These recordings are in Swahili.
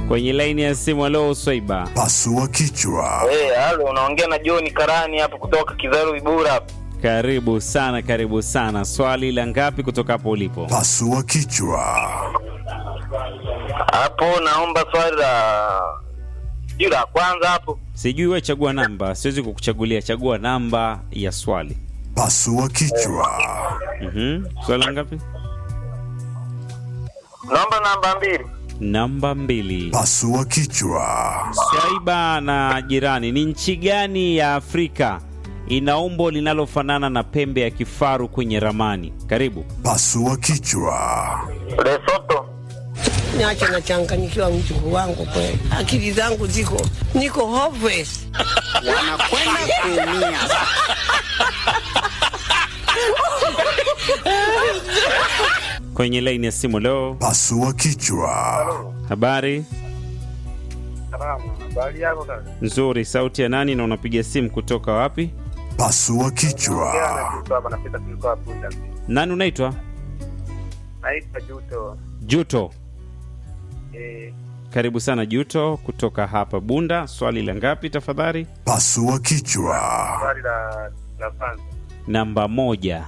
kwenye laini ya simu. Alo Swaiba, Pasua kichwa. Eh, halo, unaongea na John Karani hapo kutoka Kizaru Ibura hapo. karibu sana, karibu sana. Swali la ngapi kutoka hapo ulipo? Pasua kichwa. Hapo naomba swali la sijui la kwanza hapo. Sijui wewe, chagua namba, siwezi kukuchagulia. Chagua namba ya swali. Pasua kichwa. Mhm. Swali la ngapi? Naomba namba mbili. Namba mbili. Pasua kichwa. Swaiba na jirani, ni nchi gani ya Afrika ina umbo linalofanana na pembe ya kifaru kwenye ramani? Karibu. Pasua kichwa. Lesotho. Niache nachanganyikiwa mjukuu wangu kweli, akili zangu ziko niko hopeless. wanakwenda kuumia. Kwenye laini ya simu leo, Pasua kichwa. habari Salama. Habari yako kaka? nzuri. Sauti ya nani na unapiga simu kutoka wapi? Pasua kichwa. hapa napita tulikuwa punda. Nani unaitwa? Naitwa Juto. Juto. Eh, Karibu sana Juto kutoka hapa Bunda. Swali la ngapi tafadhali? Pasua kichwa. swali la la kwanza. Namba moja.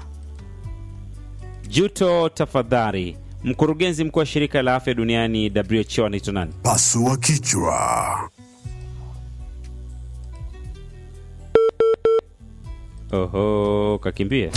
Juto, tafadhali, mkurugenzi mkuu wa shirika la afya duniani WHO anaitwa nani? Pasua kichwa. Oho, kakimbia.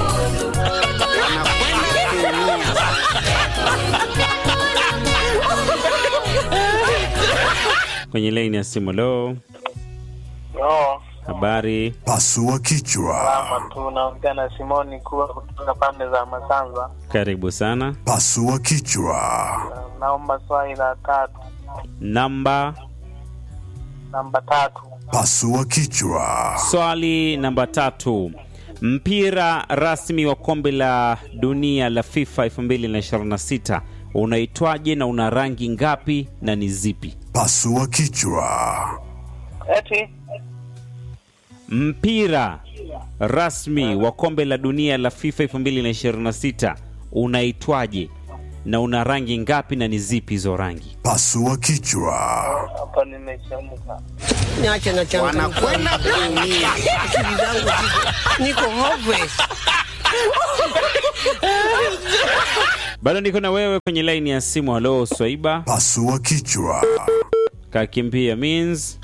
Kwenye laini ya simu leo, No, habari Pasua kichwa. kama tu naongea na Simoni kuwa kutoka pande za Masanza. karibu sana. Pasua kichwa. Naomba swali la tatu. Namba Namba tatu. Pasua kichwa. swali namba tatu. Mpira rasmi wa kombe la dunia la FIFA 2026 unaitwaje na una rangi ngapi na ni zipi? Pasua kichwa. Eti Mpira rasmi wa kombe la dunia la FIFA 2026 unaitwaje na una rangi ngapi na ni zipi hizo rangi? Pasua kichwa. hapa nimechemka. Niache nachanganyikiwa, Wanakwenda kuumia. akili zangu ziko niko hopeless. Bado niko na wewe kwenye laini ya simu. Halo Swaiba, Pasua kichwa. kakimbia means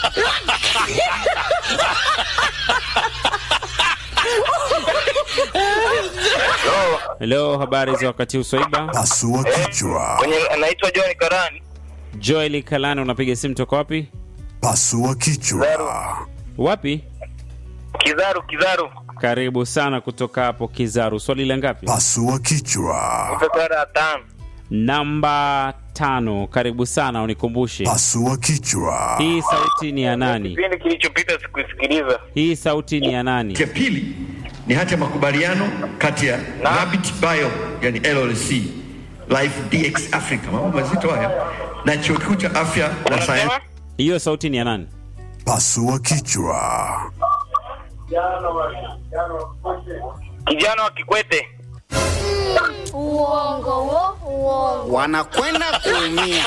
Hello, habari za wakati huu Swaiba? Pasua kichwa. Kwenye anaitwa John Karani. Joel Kalana, unapiga simu toka wapi? Pasua kichwa. Wapi? Kizaru Kizaru. Karibu sana kutoka hapo Kizaru. Swali la ngapi? Pasua kichwa. Nipe swali la tano. Namba tano. Karibu sana, unikumbushe Pasua kichwa. hii sauti ni ya nani? Kipindi kilichopita sikusikiliza. Hii sauti ni ya nani? ya pili ni hati ya makubaliano kati ya Rabbit Bio yani LLC Life DX Africa, mambo mazito haya, na chuo kikuu cha afya na sayansi Unasema? Hiyo sauti ni ya nani? Pasua kichwa. Kijana wa Kikwete. Uongo wo, uongo. Wanakwenda kuumia.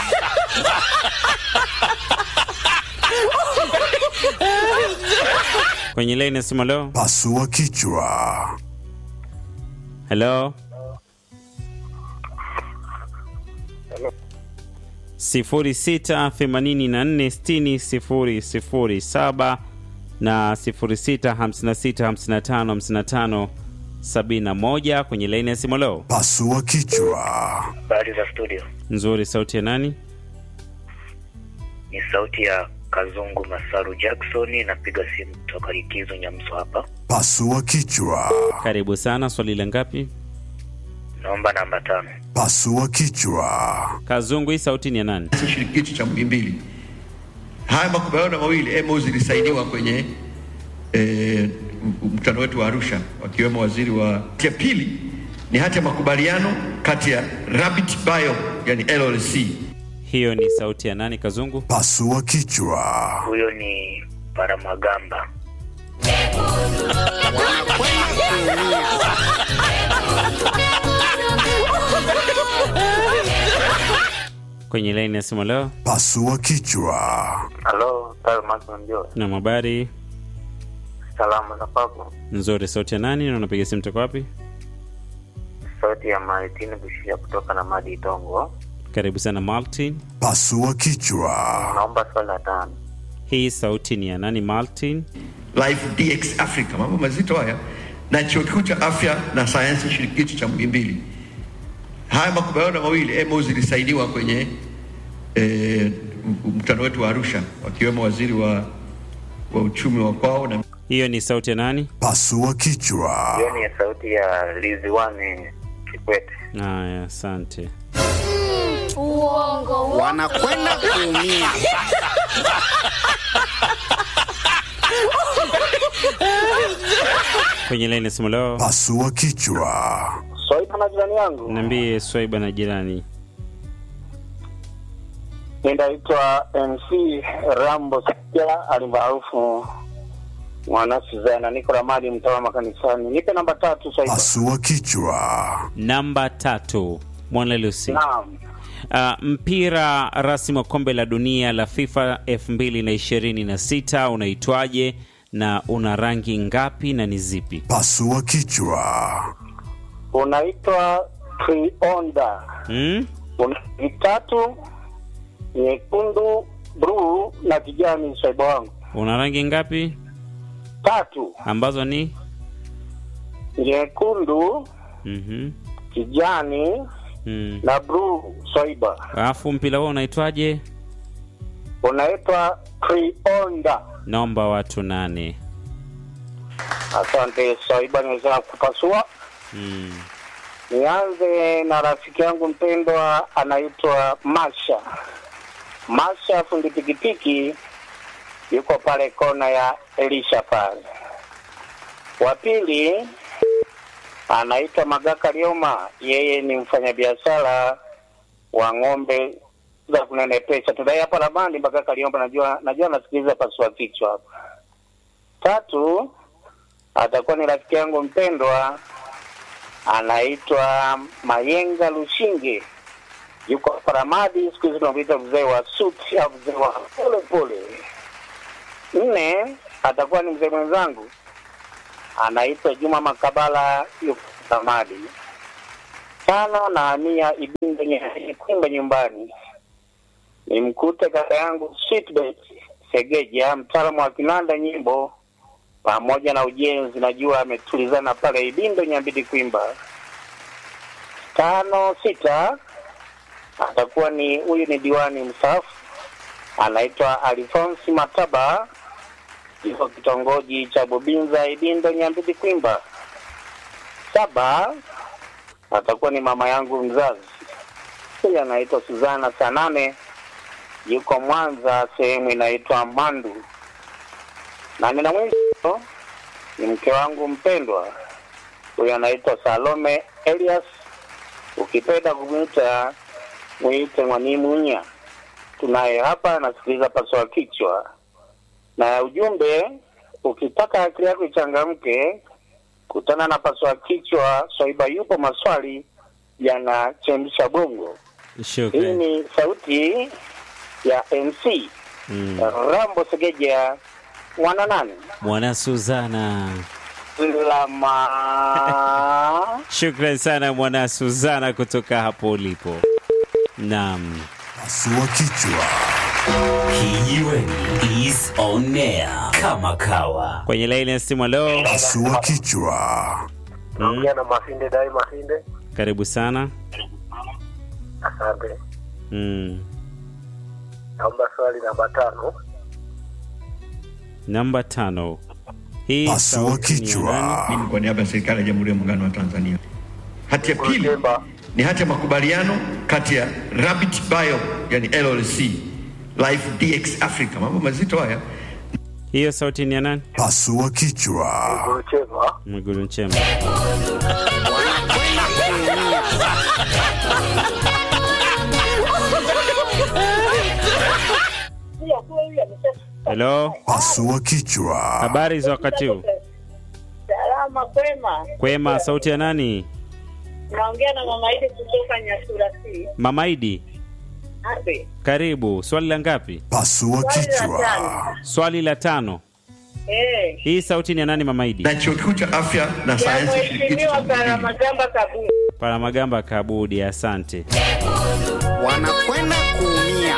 Kwenye laini ya simu leo. Pasua kichwa. Hello. sifuri sita themanini na nne sitini sifuri sifuri saba na sifuri sita hamsini na sita hamsini na tano hamsini na tano sabini na moja kwenye laini ya simu leo. Pasua kichwa. Habari za studio, Nzuri, sauti ya nani? ni sauti ya Kazungu Masaru Jackson, napiga simu kutoka Likizo Nyamso hapa. Pasua kichwa. Karibu sana. Swali la ngapi? Naomba namba tano. Pasua kichwa. Kazungu, hii sauti ni ya nani? shirikishi cha Muhimbili. Haya makubaliano mawili MOU zilisainiwa kwenye eh, mkutano wetu wa Arusha, wakiwemo waziri wa. Ya pili ni hati ya makubaliano kati ya Rabbit Bio yani LLC Hiyo ni sauti ya nani? Kazungu. Pasua kichwa. Huyo ni Paramagamba. Wanakwenda kuumia. kwenye laini ya simu leo. Pasua kichwa. Halo, Talmas Mjoo. Na habari Salama za kwako. nzuri. Sauti ya nani na unapiga simu toka wapi? Sauti ya Maritini Bushia kutoka na Madi Tongo. Karibu sana Martin. Pasua kichwa. Naomba swali la tano. Hii sauti ni ya nani Martin? Life DX Africa, mambo mazito haya, na chuo kikuu cha afya na sayansi shirikishi cha Muhimbili. Haya makubaliano mawili emo zilisainiwa kwenye eh, mkutano wetu wa Arusha, wakiwemo waziri wa, wa uchumi wa kwao na Hiyo ni sauti ya nani? Pasua kichwa. Hiyo ni sauti ya Liziwani Kikwete. Haya, asante. wanakwenda kuumia Kwenye laini ya simu leo. Pasua kichwa. Swali na jirani yangu. Niambie Swaiba na jirani. Ninaitwa MC Rambo Sikia alimaarufu mwana Suzana, niko Ramadi, mtaa wa makanisani. Nipe namba tatu sasa. Pasua kichwa. Namba tatu, Mwana Lucy. Naam. Uh, mpira rasmi wa kombe la dunia la FIFA 2026 unaitwaje na una rangi ngapi na ni zipi? Pasua kichwa. Unaitwa Trionda. Hmm? Una vitatu nyekundu, bluu na kijani, saiba wangu. Una rangi ngapi Tatu ambazo ni nyekundu, mhm kijani mm. na bluu, swaiba. Alafu mpira huo unaitwaje? Unaitwa Trionda. Naomba watu nane. Asante swaiba, niweza kupasua. Mm. Nianze na rafiki yangu mpendwa anaitwa Masha. Masha fundi pikipiki yuko pale kona ya Elisha pale. Wa pili anaitwa Magaka Lioma, yeye ni mfanyabiashara wa ng'ombe za kunenepesha. Tudai hapa Ramani. Magaka Lioma, najua najua nasikiliza pasua kichwa hapa. Tatu atakuwa ni rafiki yangu mpendwa anaitwa Mayenga Lushinge, yuko hapa Ramadi. Siku hizi tunamwita mzee wa suti au mzee wa pole pole. Nne atakuwa ni mzee mwenzangu anaitwa Juma Makabala, yuko Ramadi. Tano nahamia Ibinde Nye- Kwimba nyumbani, nimkute kaka yangu Sweetbet Segeja, mtaalamu wa kinanda nyimbo pamoja na ujenzi, najua ametulizana pale Ibindo Nyambidi Kwimba. Tano sita atakuwa ni huyu ni diwani mstaafu anaitwa Alfonsi Mataba, yuko kitongoji cha Bubinza Ibindo Nyambidi Kwimba. Saba atakuwa ni mama yangu mzazi, huyu anaitwa Suzana Sanane, yuko Mwanza sehemu inaitwa Mandu na nina mwisho ni mke wangu mpendwa, huyu anaitwa Salome Elias, ukipenda kumwita mwite Mwanimunya. Tunaye hapa anasikiliza paswa kichwa na ujumbe. Ukitaka akili yako ichangamke, kutana na paswa kichwa. Swaiba yupo, maswali yanachemsha bongo. Hii Shukrani. ni sauti ya MC Mm. Rambo Segeja mwana nani Mwana Suzana. lama Shukrani sana mwana Suzana kutoka hapo ulipo. Naam. Pasua kichwa. Kijiweni is on air kama kawa. Kwenye laini ya simu leo. Pasua kichwa. naongea na Masinde Dai Masinde. Karibu sana. Asante, Mm. naomba swali namba tano. Namba tano. Hii Pasua sauti ni ya kichwa. nani? mimi kwa niaba ya serikali ya Jamhuri ya Muungano wa Tanzania. Hati ya pili Kulemba. ni hati ya makubaliano kati ya Rabbit Bio yani LLC Life DX Africa, mambo mazito haya, Hiyo sauti ni ya nani? Pasua kichwa. Kuchema Mwigulu Nchemba. Hello, Pasua kichwa. habari za wakati huu? Salama kwema, Kwema, sauti ya nani? naongea na mama Idi kutoka Nyasura C. Mama Idi. Abe. Karibu. Swali la ngapi? Pasua Swali la kichwa. tano. Swali la tano. Eh. Hii sauti ni ya nani Mama Idi? na chuo kikuu cha afya na Ya sayansi shirikishi mheshimiwa cha Muhimbili. Paramagamba Kabudi. Paramagamba Kabudi, asante. wanakwenda kuumia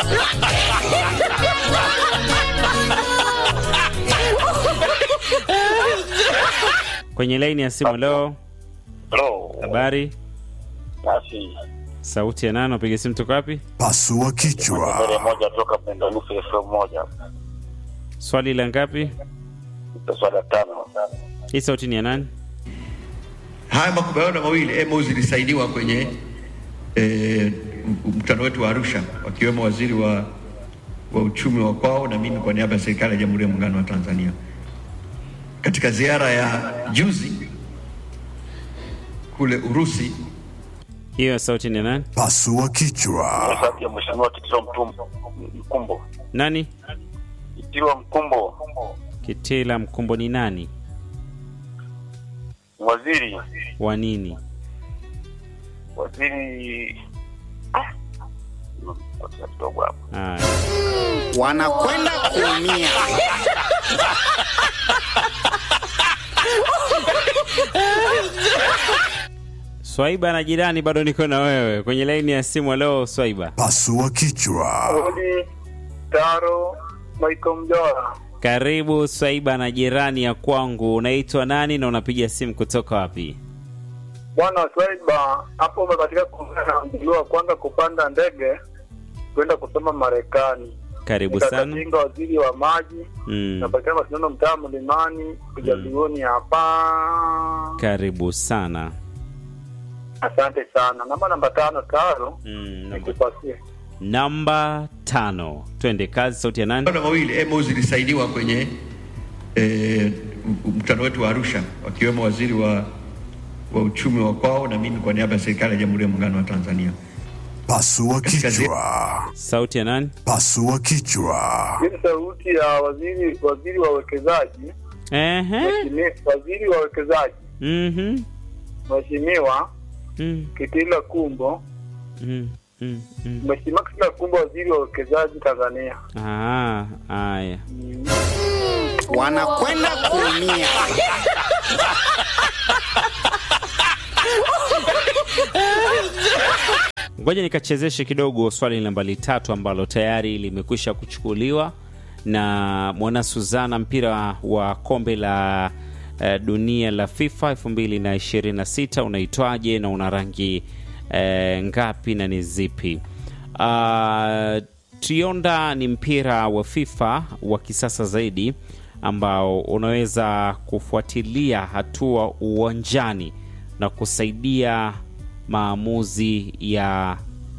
Kwenye laini ya simu leo, Hello. habari? Basi Sauti ya nani? Unapiga simu toka wapi? Pasua mbele kichwa. moja toka Bengalufu FM moja. Swali la ngapi? Swala tano. Hii sauti ni ya nani? Haya makubaliano mawili MOU zilisainiwa kwenye eh, mkutano wetu wa Arusha, wakiwemo waziri wa, wa uchumi wa kwao na mimi kwa niaba ya serikali ya Jamhuri ya Muungano wa Tanzania katika ziara ya juzi kule Urusi. Hiyo sauti ni ya nani? Pasua kichwa. Sauti ya mheshimiwa Kitilo Mtumbo Mkumbo. Nani? Kitilo Mkumbo. Kitila Mkumbo ni nani? Waziri. Wa nini? Waziri Ah. Ngoja kidogo hapo. Haya. wanakwenda kuumia Swaiba na jirani, bado niko na wewe kwenye laini ya simu. Leo Swaiba, Pasua kichwa. Odi Taro Michael Mjora. karibu Swaiba na jirani ya kwangu. Unaitwa nani na unapiga simu kutoka wapi? Bwana Swaiba, hapo umepatika kuungana mjulio wa kwanza kupanda ndege kwenda kusoma Marekani. Karibu sana. Nikakatinga waziri wa maji Mm. napatikana mashindano mtaa Mlimani kujalioni hapa. Karibu sana. Asante sana. Namba namba tano tano Mm, namba- nikupasie. namba tano, twende kazi. Sauti ya nani? Makubaliano mawili MOU zilisainiwa kwenye eh, mkutano wetu wa Arusha, wakiwemo waziri wa, wa uchumi wa kwao na mimi kwa niaba ya serikali ya Jamhuri ya Muungano wa Tanzania. Pasua kichwa. Sauti ya nani? Pasua kichwa. Hii ni sauti ya waziri waziri wa uwekezaji, Ehe. Mheshimiwa- waziri wa uwekezaji Mhm. Mheshimiwa Mm, Kitila Kumbo, mm, mm, mm. Mheshimiwa Kitila Kumbo, waziri wa uwekezaji Tanzania. Ah, haya. wanakwenda kuumia Ngoja nikachezeshe kidogo swali nambari tatu ambalo tayari limekwisha kuchukuliwa na mwana Suzana, mpira wa kombe la eh, dunia la FIFA 2026 unaitwaje na una rangi eh, ngapi na ni zipi? Ah, Trionda ni mpira wa FIFA wa kisasa zaidi ambao unaweza kufuatilia hatua uwanjani na kusaidia maamuzi ya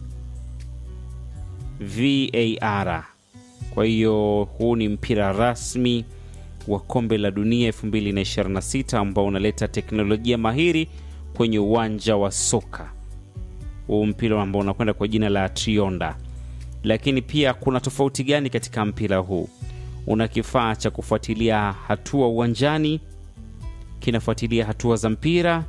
VAR. Kwa hiyo huu ni mpira rasmi wa kombe la dunia 2026 ambao unaleta teknolojia mahiri kwenye uwanja wa soka. Huu mpira ambao unakwenda kwa jina la Trionda. Lakini pia kuna tofauti gani katika mpira huu? Una kifaa cha kufuatilia hatua uwanjani, kinafuatilia hatua za mpira,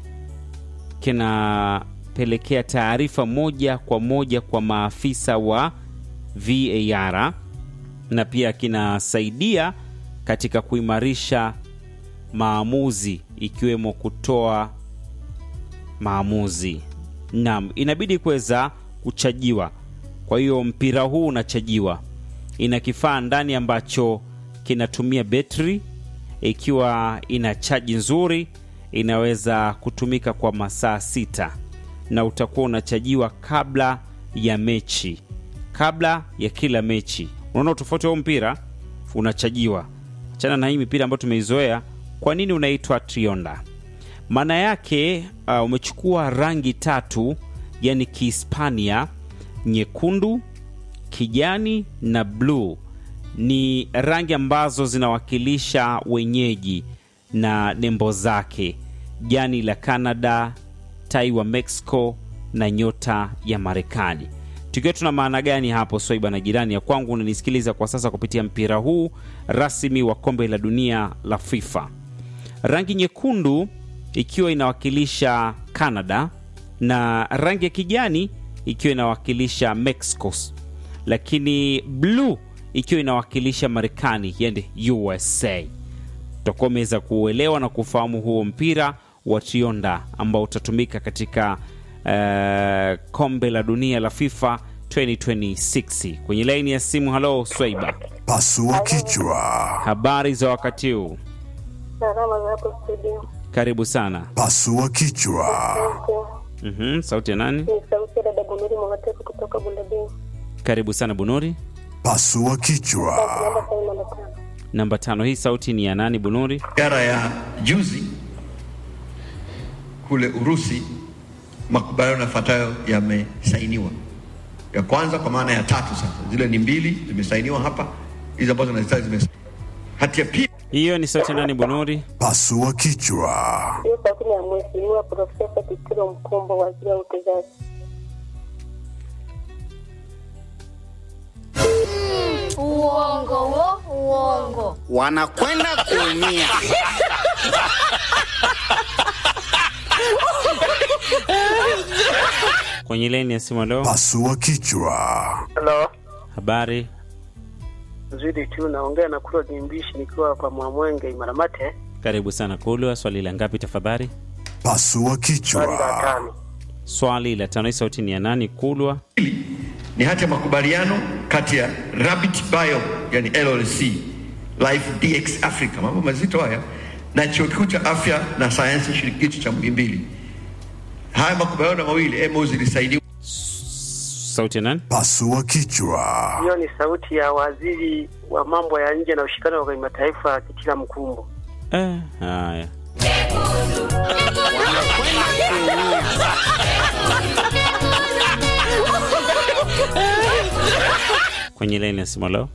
kinapelekea taarifa moja kwa moja kwa maafisa wa VAR na pia kinasaidia katika kuimarisha maamuzi ikiwemo kutoa maamuzi. Naam, inabidi kuweza kuchajiwa. Kwa hiyo mpira huu unachajiwa, ina kifaa ndani ambacho kinatumia betri. Ikiwa ina chaji nzuri, inaweza kutumika kwa masaa sita na utakuwa unachajiwa kabla ya mechi, kabla ya kila mechi. Unaona utofauti wa huu mpira, unachajiwa. Achana na hii mipira ambayo tumeizoea. Kwa nini unaitwa Trionda? Maana yake uh, umechukua rangi tatu, yani Kihispania, nyekundu, kijani na bluu. Ni rangi ambazo zinawakilisha wenyeji na nembo zake, jani la Canada, tai wa Mexico na nyota ya Marekani. Tukiwa tuna maana gani hapo, Swaiba na jirani ya kwangu unanisikiliza kwa sasa kupitia mpira huu rasmi wa kombe la dunia la FIFA? Rangi nyekundu ikiwa inawakilisha Canada na rangi ya kijani ikiwa inawakilisha Mexico, lakini bluu ikiwa inawakilisha Marekani, yani USA. Tutakuwa umeweza kuuelewa na kufahamu huo mpira wa Tionda ambao utatumika katika eh, kombe la dunia la FIFA 2026. Kwenye laini ya simu, halo Swaiba, Pasua kichwa. habari za wakati huu? Salama za hapo studio. Karibu sana. Pasua kichwa. Okay. Mhm, sauti ya nani? Ni sauti ya dada Bunuri Mwagatefu kutoka Bundabei. Karibu sana Bunuri. Pasua kichwa. Naomba saini namba tano. Namba tano, hii sauti ni ya nani Bunuri? Ziara ya juzi kule Urusi, makubaliano yafuatayo yamesainiwa. Ya kwanza kwa maana ya tatu, sasa zile ni mbili zimesainiwa hapa, hizi ambazo nazitaja zime hati ya pili Hiyo ni sauti ya nani Bunuri? Pasua kichwa. Hiyo sauti ni ya Mheshimiwa Profesa Kitilo Mkumbo, waziri wa uwekezaji. Uongo wo, uongo. wanakwenda kuumia. Kwenye laini ya simu leo, Pasua kichwa. Halo, habari nzuri tu, naongea na Kuro Jimbishi nikiwa hapa Mwamwenge Imaramate, karibu sana Kulwa. Swali la ngapi tafadhali? Pasua swali la kichwa. tano. Swali la tano, hii sauti ni ya nani Kulwa? ni hati ya makubaliano kati ya Rabbit Bio yani LLC Life DX Africa, mambo mazito haya, na chuo kikuu cha afya na sayansi shirikishi cha Muhimbili. Haya makubaliano mawili MOU zilisainiwa Sauti ya nani? Pasua kichwa. Hiyo ni sauti ya waziri wa mambo ya nje na ushirikiano wa kimataifa Kitila Mkumbo. Eh, haya kwenye laini ya simu leo.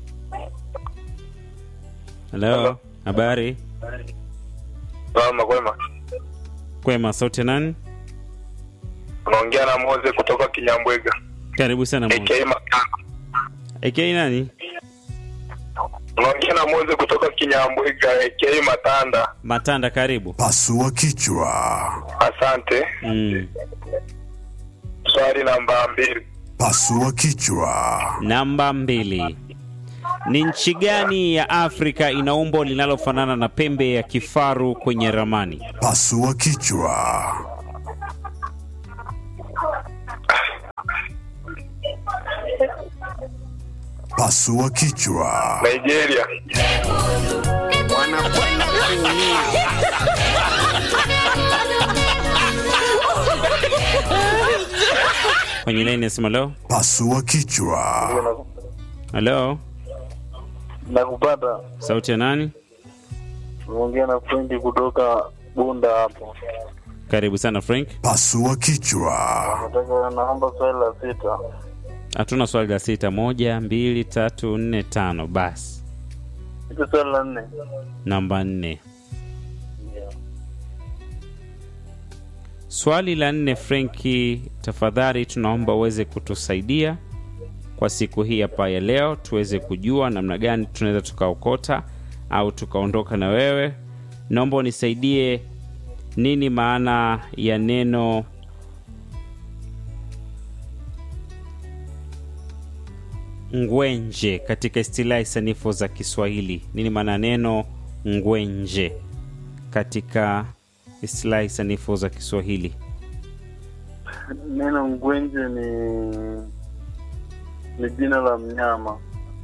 Halo, habari Salama kwema. kwema. Sauti ya nani? Unaongea na Moze kutoka Kinyambwega. Karibu sana Mo. AKA Makanga. AK nani? Unaongea na Moze kutoka Kinyambwega AKA Matanda. Matanda, karibu. Pasua kichwa. Asante. Mm. Swali namba mbili. Pasua kichwa. Namba mbili. Ni nchi gani ya Afrika ina umbo linalofanana na pembe ya kifaru kwenye ramani? Pasua kichwa. Pasua kichwa. Nigeria. wanakwenda kuumia. Kwenye laini ya simu leo. Pasua kichwa. Halo, Nakupata. sauti ya nani? Unaongea na Frendi kutoka Bunda hapo. Karibu sana Frank. Pasua kichwa. Nataka naomba swali la sita. Hatuna swali la sita. Moja, mbili, tatu, nne, tano. Basi Iko swali la nne. namba nne. Swali la nne, Frenki, tafadhali tunaomba uweze kutusaidia kwa siku hii hapa ya leo, tuweze kujua namna gani tunaweza tukaokota au tukaondoka na wewe. Naomba unisaidie, nini maana ya neno ngwenje katika istilahi sanifu za Kiswahili? Nini maana ya neno ngwenje katika istilahi sanifu za Kiswahili? Neno ngwenje ni ni jina la mnyama.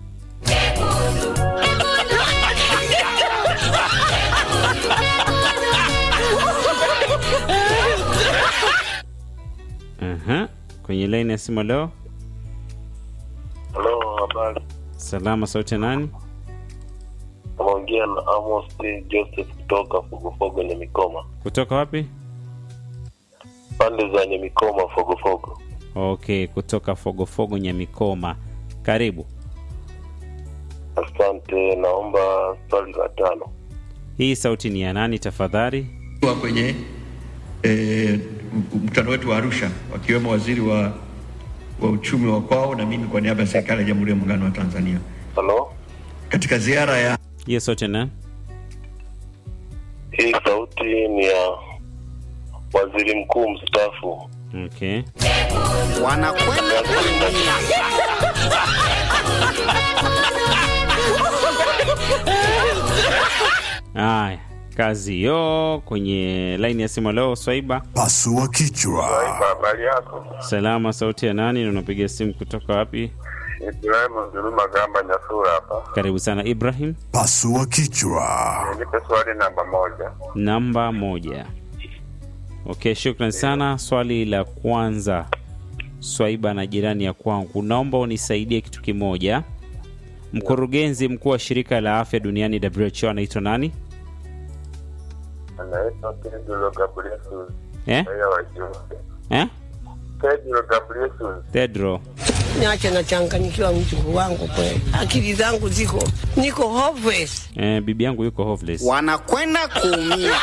Aha. Kwenye laini ya simu leo, Halo, habari. salama, sauti ya nani? Unaongea na Amos T. Joseph kutoka Fogofogo Nyamikoma. Kutoka wapi? Pande za Nyamikoma Fogofogo. Okay, kutoka Fogofogo Nyamikoma. Karibu. Asante, naomba swali la tano. Hii sauti ni ya nani tafadhali? wa kwenye eh, mkutano wetu wa Arusha, wakiwemo waziri wa, wa uchumi wa kwao na mimi kwa niaba ya serikali ya Jamhuri ya Muungano wa Tanzania Halo, katika ziara ya Hiyo sauti ya nani? hii sauti ni ya waziri mkuu mstaafu Okay. Wanakwenda kuumia. Haya, kazi hiyo kwenye laini ya simu leo. Swaiba, Pasua kichwa. Habari yako? salama. Sauti ya nani na unapiga simu kutoka wapi? Ibrahimu Zuruma Gamba Nyasura hapa. Karibu sana Ibrahim. Pasua kichwa. Nipe swali namba moja. Namba moja. Okay, shukran sana. Swali la kwanza, Swaiba na jirani ya kwangu, naomba unisaidie kitu kimoja. Mkurugenzi mkuu wa shirika la afya duniani WHO anaitwa nani? Anaitwa Pedro Gabriesus. Eh? Raia wa Ethiopia. Eh? Pedro Gabriesus. Pedro. Niache nachanganyikiwa mjukuu wangu kweli, akili zangu ziko niko hopeless. Eh, bibi yangu yuko homeless. Wanakwenda kuumia.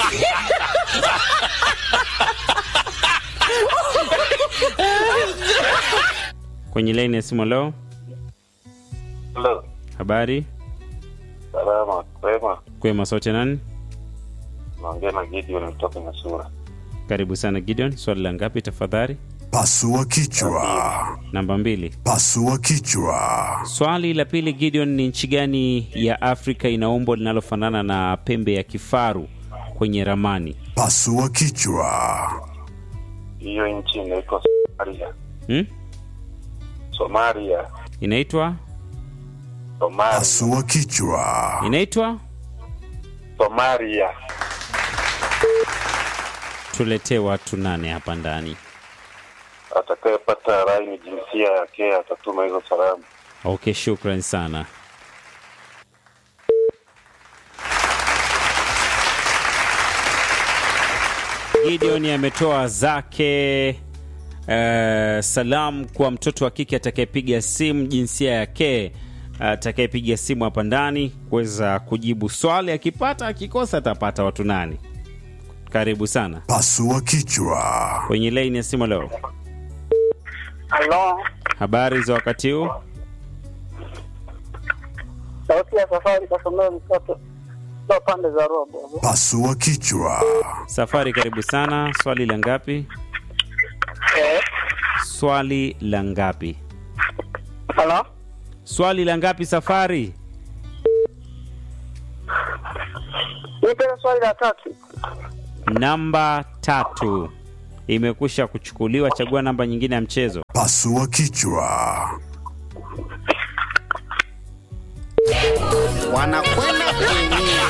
Kwenye laini ya simu leo, Hello. habari Salama. Kwema. kwema, sauti ya nani? Naongea na Gideon kutoka Nyasura. Karibu sana Gideon. Swali la ngapi tafadhali? Pasua kichwa. Namba mbili. Pasua kichwa. Swali la pili Gideon, ni nchi gani ya Afrika ina umbo linalofanana na pembe ya kifaru kwenye ramani? Pasua kichwa. Hiyo nchi inaitwa Somalia. Hmm? Somalia. Inaitwa Somalia. Pasua kichwa. inaitwa, Somalia. tuletee watu nane hapa ndani. Atakayepata rai ni jinsia yake atatuma hizo salamu. Okay, shukran sana. Gideon ametoa zake uh, salamu kwa mtoto wa kike atakayepiga simu jinsia yake atakayepiga simu hapa ndani kuweza kujibu swali. Akipata, akikosa atapata watu nani. Karibu sana Pasua kichwa. kwenye laini ya simu leo. Halo, Habari za wakati huu? sauti ya safari kasomea mtoto kwa pande za robo. Pasua kichwa. Safari, karibu sana. Swali la ngapi? Eh, Swali la ngapi? halo, Swali la ngapi Safari? nipe swali la tatu. Namba tatu imekwisha kuchukuliwa. Chagua namba nyingine ya mchezo. Pasua kichwa. Wanakwenda kuumia.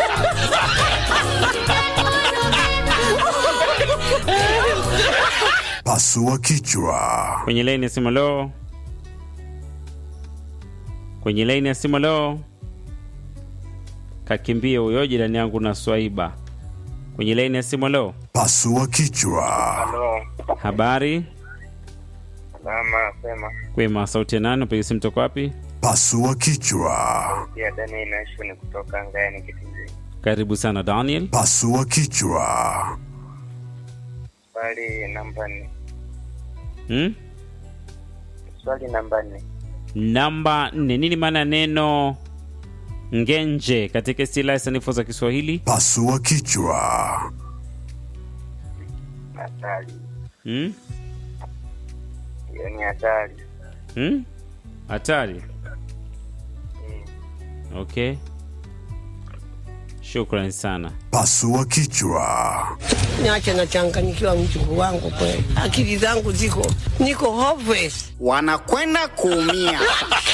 Pasua kichwa. Kwenye laini ya simu leo, kwenye laini ya simu leo, kakimbie huyo jirani yangu na Swaiba. Kwenye laini ya simu leo, Pasua kichwa. Halo. habari Salama. Sema. kwema. Sauti ya nani? Upiga simu toka wapi? Pasua kichwa. Pia Dani Nashu ni kutoka Ngayani Kitizini. Karibu sana Daniel. Pasua kichwa. Swali namba nne. Hmm? Swali namba nne. Namba nne. Nini maana ya neno ngenje katika istilahi sanifu za Kiswahili? Pasua kichwa. Hatari. Hmm? Hiyo ni hatari. Hmm? Hatari. Okay, shukrani sana. Pasua kichwa. Niache nachanganyikiwa mjukuu wangu kweli, akili zangu ziko niko hopeless. Wanakwenda kuumia.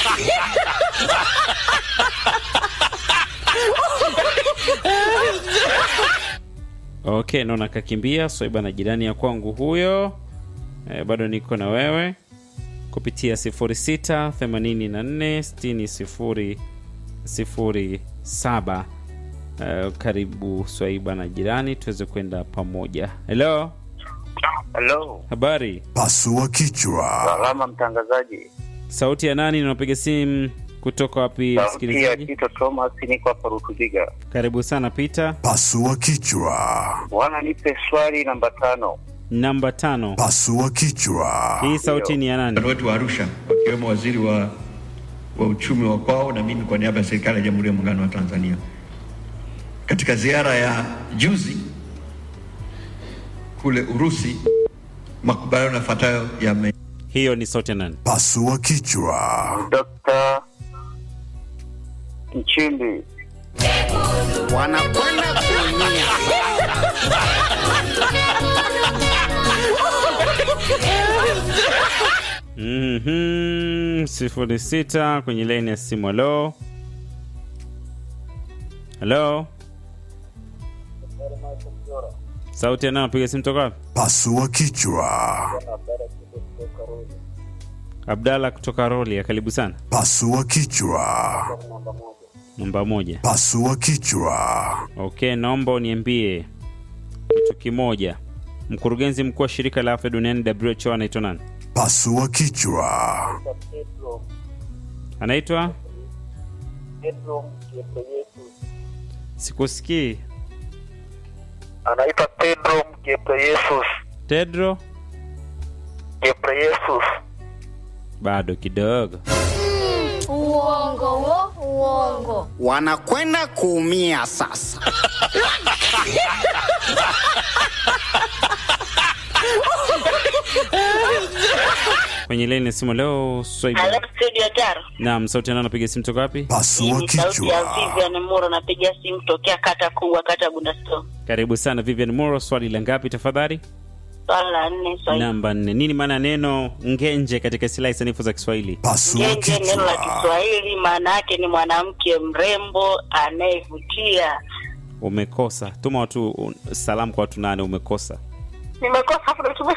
Okay, naona kakimbia Swaiba na jirani ya kwangu huyo. E, bado niko na wewe kupitia 06 84 60 0 07. E, karibu Swaiba na jirani tuweze kwenda pamoja. Hello, Halo. habari? Pasua kichwa. Salama mtangazaji. Sauti ya nani? Unapiga simu kutoka wapi, Sauti ya msikilizaji? Tito Thomas niko hapa Rutubiga. Karibu sana Peter. Pasua kichwa. Bwana nipe swali namba tano. Namba tano. Pasua kichwa. Hii sauti ni ya nani? Mkutano wetu wa Arusha wakiwemo waziri wa, wa uchumi wa kwao na mimi kwa niaba ya serikali ya Jamhuri ya Muungano wa Tanzania katika ziara ya juzi kule Urusi makubaliano yafuatayo yame hiyo ni sauti ya nani Pasua kichwa. Dr. Nchimbi. Wanakwenda kuumia. Mhm, sifuri sita kwenye laini ya simu halo halo sauti ya nani napiga simu toka wapi Pasua kichwa. abdala kutoka roli karibu sana Pasua kichwa. namba moja Pasua kichwa. okay naomba uniambie kitu kimoja mkurugenzi mkuu wa shirika la afya duniani who anaitwa nani Pasua kichwa. anaitwa sikusikii anaitwa Pedro Gebreyesus. tedro Gebreyesus. bado kidogo Uongo wo, uongo. Wanakwenda kuumia sasa. kwenye laini ya simu leo swaiba Halo, studio Taro. naam sauti ya nani napiga simu toka wapi Pasua Ni sauti ya kichwa. Vivian Muro, napiga simu tokea kata kubwa, kata Bundasto. karibu sana vivian muro swali la ngapi tafadhali Swala la nne, swali namba nne nini maana ya neno ngenje katika silahi sanifu za kiswahili Pasua Ngenge, neno la kichwa. Kiswahili maana yake ni mwanamke mrembo anayevutia. umekosa tuma watu un- salamu kwa watu nane umekosa Nimekosa hapo natumia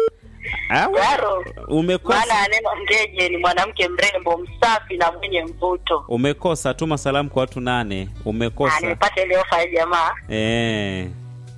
Au? Taro. umekosa Maana ya neno ngeje ni mwanamke mrembo, msafi na mwenye mvuto. umekosa tuma salamu kwa watu nane Ah, umekosa nimepata ile ofa ya jamaa, eh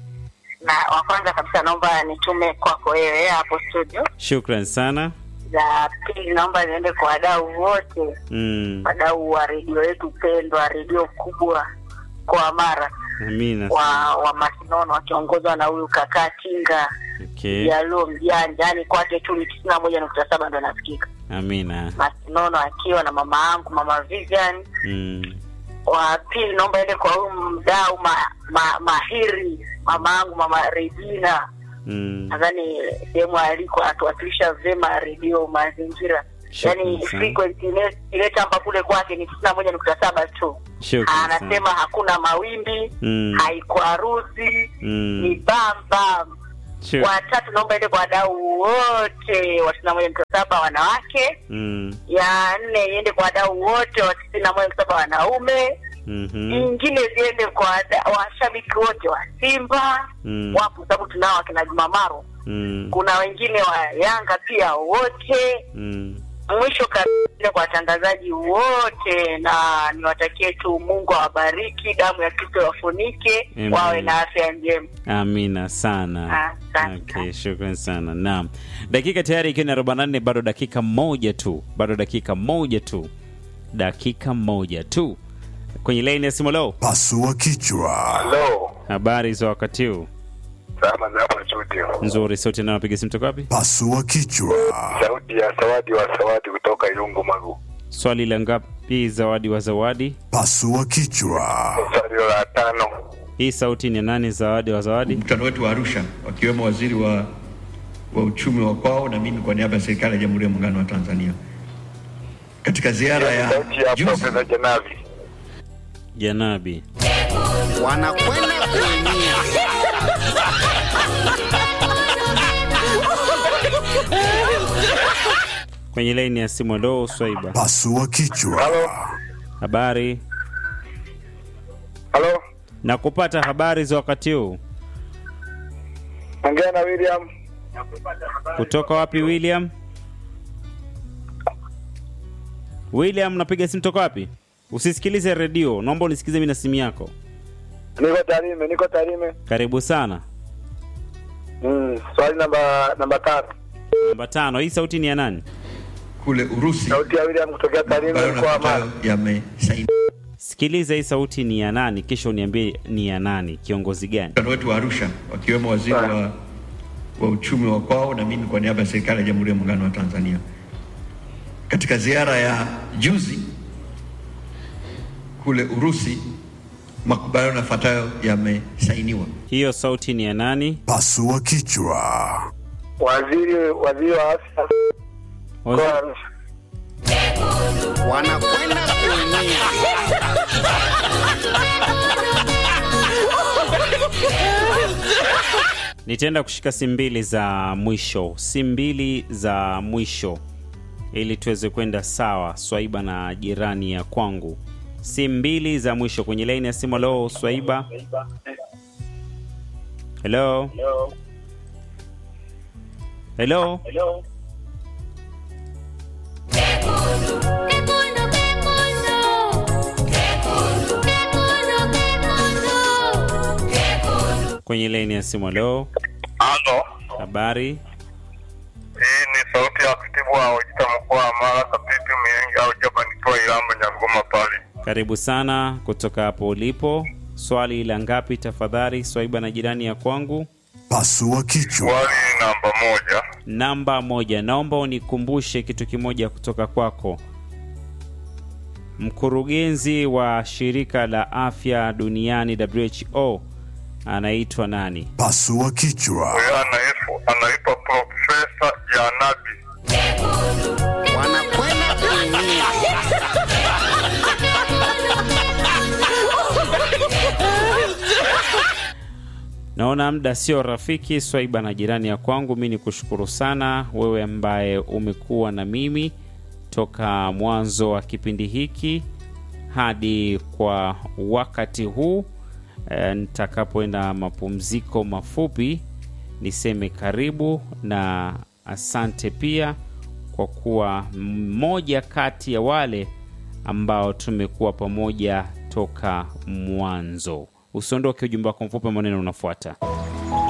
na wa kwanza kabisa naomba nitume kwako wewe hapo studio. shukran sana Za pili naomba niende kwa wadau wote mm. wadau wa redio yetu pendwa, redio kubwa kwa Mara amina wa wa Masinono wakiongozwa na huyu kakaa Tinga okay. Jaluo mjanja, yani kwake tu ni tisini na moja nukta saba ndo nasikika amina Masinono akiwa na mama yangu mama Vivian. mm. Wa pili naomba ende kwa huyu mdau ma, ma, mahiri mama yangu mama Regina, Mm. nadhani sehemu aliko atuwakilisha vyema redio mazingira Shukrani yani sana. frequency ile- ile tamba kule kwake ni tisini na moja nukta saba tu Shukrani sana. anasema hakuna mawimbi Mm. haikwaruzi Mm. ni bambam Sure. watatu naomba ende kwa wadau wote wa tisini na moja nukta saba wanawake Mm. ya nne iende kwa wadau wote wa tisini na moja nukta saba wanaume Mhm. nyingine ziende kwa wada- washabiki wote wa simba Mm. wapo sababu tunao akina jumamaro Mm. kuna wengine wa yanga pia wote Mm. mwisho kabisa kwa watangazaji wote na niwatakie tu mungu awabariki damu ya kristo wafunike Amen. wawe na afya njema amina sana Asante. okay, shukran sana naam dakika tayari ikiwa ni 44 bado dakika moja tu bado dakika moja tu dakika moja tu kwenye laini ya simu leo Pasua kichwa. Halo. habari za wakati huu Salama za hapo studio. nzuri sauti nayo napiga simu toka wapi Pasua kichwa. Sauti ya Sawadi wa Sawadi kutoka Ilungu Magu. swali la ngapi zawadi wa zawadi Pasua kichwa. Swali la tano. hii sauti ni ya nani zawadi wa zawadi mkutano wetu wa Arusha, wakiwemo waziri wa, wa uchumi wa kwao na mimi kwa niaba ya serikali ya Jamhuri ya Muungano wa Tanzania katika ziara ya Sauti ya juzi Profesa Janavi. janabi Wanakwenda kuumia. kwenye laini ya simu ndo swaiba Pasua kichwa. habari Halo. na kupata habari za wakati huu Ongea na William. kutoka wapi william william napiga simu toka wapi usisikilize redio naomba unisikize mi na simu yako Niko Tarime, niko Tarime. karibu sana Mm, swali namba namba tatu. namba tano hii sauti ni ya nani kule Urusi Sauti ya William kutokea Tarime ambayo mkoa wa Mara. yafuatayo yamesainiwa sikiliza hii sauti ni ya nani kisha uniambie ni ya nani kiongozi gani mkutano wetu wa Arusha, wakiwemo waziri wa, wa uchumi wa kwao na mimi kwa niaba ya serikali ya Jamhuri ya Muungano wa Tanzania katika ziara ya juzi kule Urusi, makubaliano yafuatayo yamesainiwa. hiyo sauti ni ya nani Pasua kichwa. waziri waziri wa afya Waziri- mkoa wa Arusha. wanakwenda kuumia nitaenda kushika simu mbili za mwisho simu mbili za mwisho ili tuweze kwenda sawa swaiba na jirani ya kwangu simu mbili za mwisho kwenye laini ya simu halo swaiba helo helo kwenye laini ya simu halo Halo, habari hii ni sauti ya katibu wa Ojita mkoa wa Mara, Kapipi Miengi au Jaba, nikiwa Ilamba Nyangoma pale. karibu sana kutoka hapo ulipo swali la ngapi tafadhali swaiba na jirani ya kwangu Pasua kichwa. Swali namba moja, namba moja naomba unikumbushe kitu kimoja kutoka kwako mkurugenzi wa shirika la afya duniani who anaitwa nani Pasua kichwa. huyo anaifu anaitwa Profesa Janabi. wanakwenda kuumia naona muda sio rafiki swaiba na jirani ya kwangu mi ni kushukuru sana wewe ambaye umekuwa na mimi toka mwanzo wa kipindi hiki hadi kwa wakati huu e, nitakapoenda mapumziko mafupi niseme karibu na asante pia kwa kuwa mmoja kati ya wale ambao tumekuwa pamoja toka mwanzo usiondoke ujumbe wako mfupi maneno unafuata